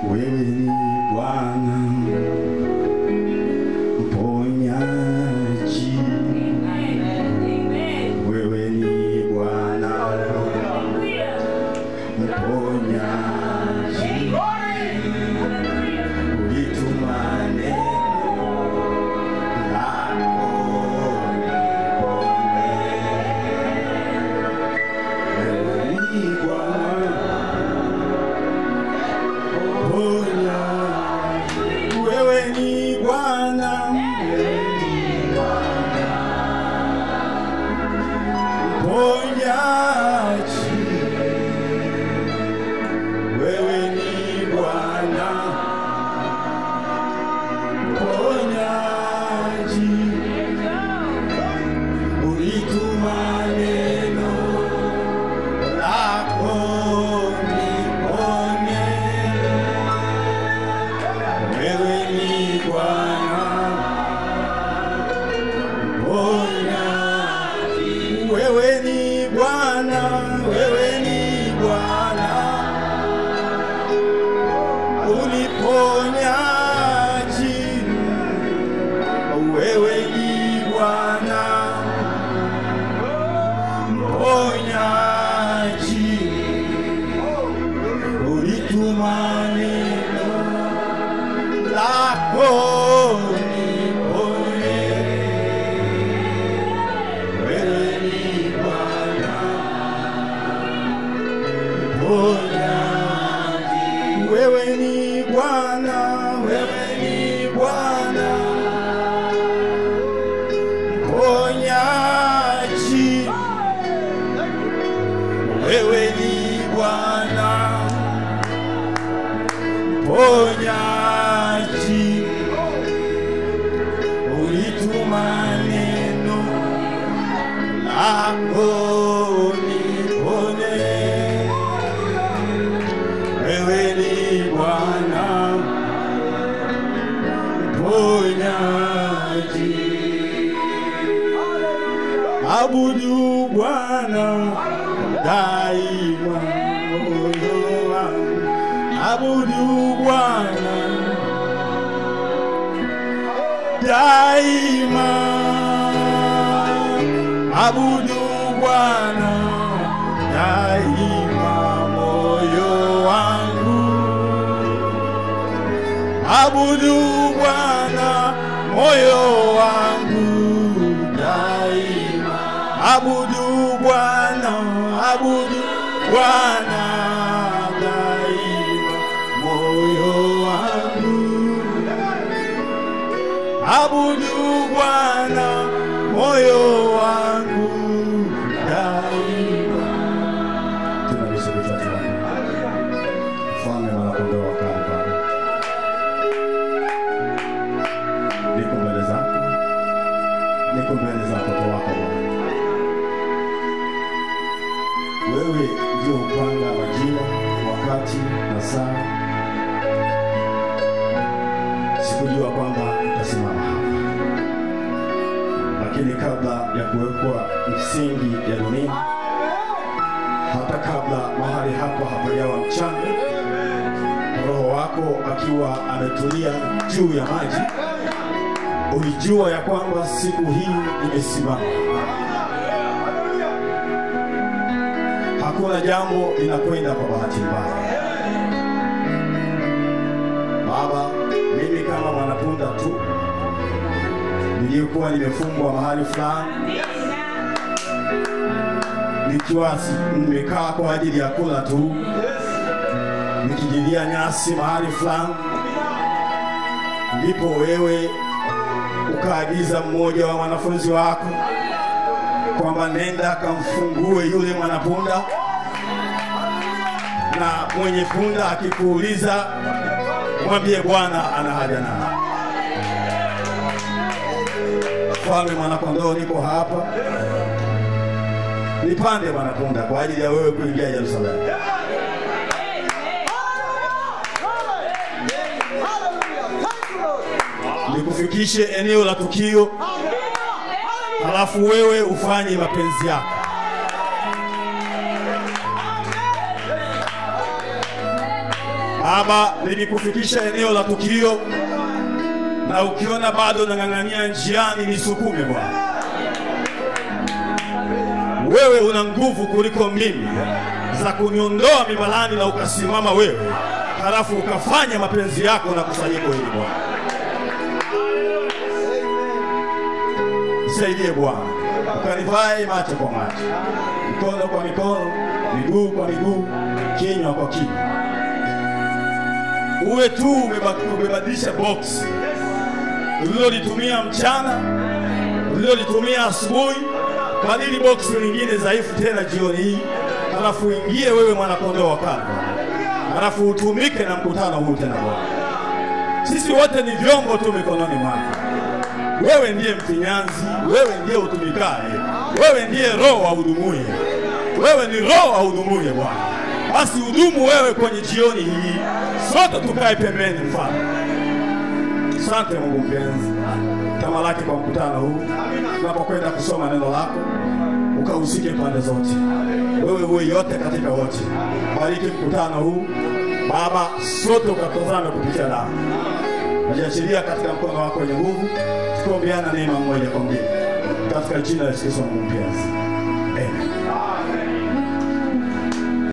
wewe ni Bwana mponyaji, wewe ni Bwana mponyaji, ulituma neno lako niponye. Wewe ni Bwana mponyaji, wewe ni Bwana mponyaji, wewe ni Bwana mponyaji, ulituma neno lako niponye. Wewe ni Bwana mponyaji, wewe ni Bwana, wewe ni Bwana uniponyaji, wewe ni Bwana mponyaji, ulituma neno lako niponye. Wewe ni Bwana mponyaji, wewe ni Bwana, wewe ni Bwana mponyaji, wewe ni Bwana mponyaji, ulituma neno lako nipone. Wewe ni Bwana mponyaji, abudu Bwana daima moyo wangu, abudu Bwana daima, abudu Bwana daima moyo wangu, abudu Bwana moyo wangu daima, abudu Bwana, abudu Bwana daima moyo wangu abudu Bwana moyo wangu daima. Tunabisha vichwa tuombe. Mfalme mwanakondoo wa kale Baba, niko mbele zako, niko mbele za watoto wako Bwana. Wewe ndio upanga majira, wakati na saa sikujua kwamba utasimama hapa, lakini kabla ya kuwekwa misingi ya dunia, hata kabla mahali hapa hapajawa mchanga, Roho wako akiwa ametulia juu ya maji, ulijua ya kwamba siku hii imesimama. Hakuna jambo linakwenda kwa bahati mbaya. Baba, mimi kama mwanapunda tu niliyekuwa nimefungwa mahali fulani, nikiwa si- nimekaa kwa ajili ya kula tu, nikijilia nyasi mahali fulani, ndipo wewe ukaagiza mmoja wa wanafunzi wako kwamba nenda kamfungue yule mwanapunda, na mwenye punda akikuuliza mwambie Bwana ana haja naye. Mfalme mwanakondoo, niko hapa, nipande mwanapunda kwa ajili ya wewe kuingia Yerusalemu. Nikufikishe eneo la tukio, halafu wewe ufanye mapenzi yako. Baba, nimekufikisha eneo la tukio, na ukiona bado nang'ang'ania njiani, nisukume Bwana. Wewe una nguvu kuliko mimi za kuniondoa mibalani na ukasimama wewe, halafu ukafanya mapenzi yako na kusanyiko hili Bwana. Nisaidie Bwana, ukanivae macho kwa macho, mikono kwa mikono, miguu kwa miguu, kinywa kwa kinywa. Uwe tu umeba- umebadilisha box ulilolitumia mchana, ulilolitumia asubuhi, badili box lingine dhaifu tena jioni hii, halafu ingie wewe mwanakondoo wa Kalvari, halafu utumike na mkutano huu tena Bwana. Sisi wote ni vyombo tu mikononi mwako. Wewe ndiye mfinyanzi, wewe ndiye utumikaye, wewe ndiye roho ahudumuye, wewe ni roho ahudumuye Bwana. Basi hudumu wewe kwenye jioni hii, sote tukae pembeni, mfano. Asante Mungu mpenzi, tamalaki kwa mkutano huu, tunapokwenda kusoma neno lako, ukahusike pande zote, wewe uwe yote katika wote. Bariki mkutano huu Baba, sote ukatazame kupitia damu najiachilia katika mkono wako wenye nguvu, tukiombeana neema mmoja kwa mwingine, katika jina la Yesu Kristo Mungu mpenzi, amen.